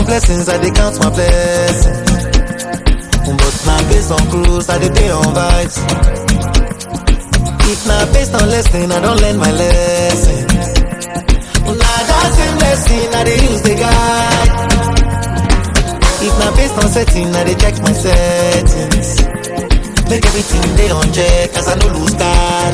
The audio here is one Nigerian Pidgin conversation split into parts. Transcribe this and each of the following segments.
blessings, I dey count my blessings. But now based on cruise, I dey pay on vibes. If na based on lesson, I don't learn my lesson. Na that same lesson I dey use the guide. If na based on setting, I dey check my settings. Make everything dey on check, as I no lose guard.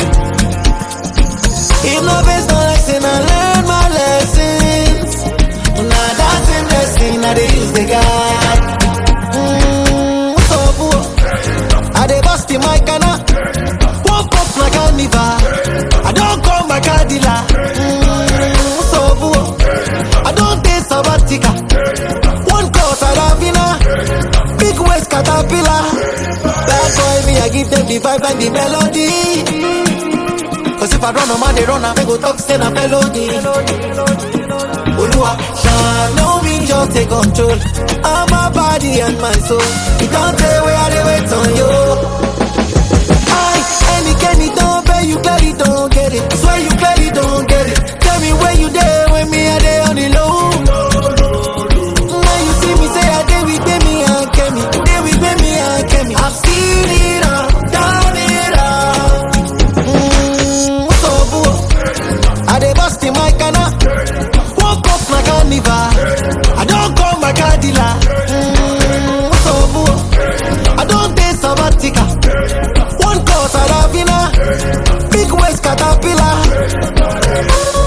If na based on lesson, I learn my lessons. Na that same lesson I dey use the guide. Mm, so boo, I dey bust the mic and I woke up na carnival. I don come my car dealer. Mm, so boo, I don take sabbatical. One call Saravina, big waist caterpillar. Bad boy me, I give them the vibe and the melody. Cause if I run a man, they run, I go talk, say na felony. Olua, shine no me just take control of my body and my soul. It don't tell where I dey wait on you. I, any Kenny don't pay you clearly don't get it. Swear you clearly don't get it. Tell me where you there when me I dey on the low. Now you see me say I dey with me and Kemi, dey with me and Kemi. I've seen it all, done it all. Mm, so boo, I dey bust the mic and I woke up my carnival. I don't call my car dealer. Mm, so boo, I don't take sabbatical. One call Saravina, big waist caterpillar.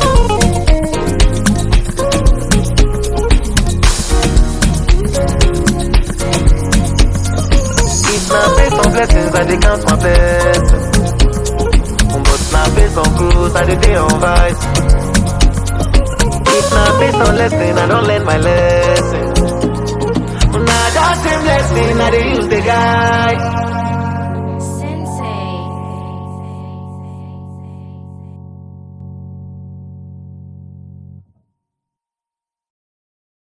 If na based on blessings, I dey count my blessings. But na based on cruise, I dey dey on vibes. If na based on lesson, I don't learn my lesson. Na that same lesson I dey use the guide.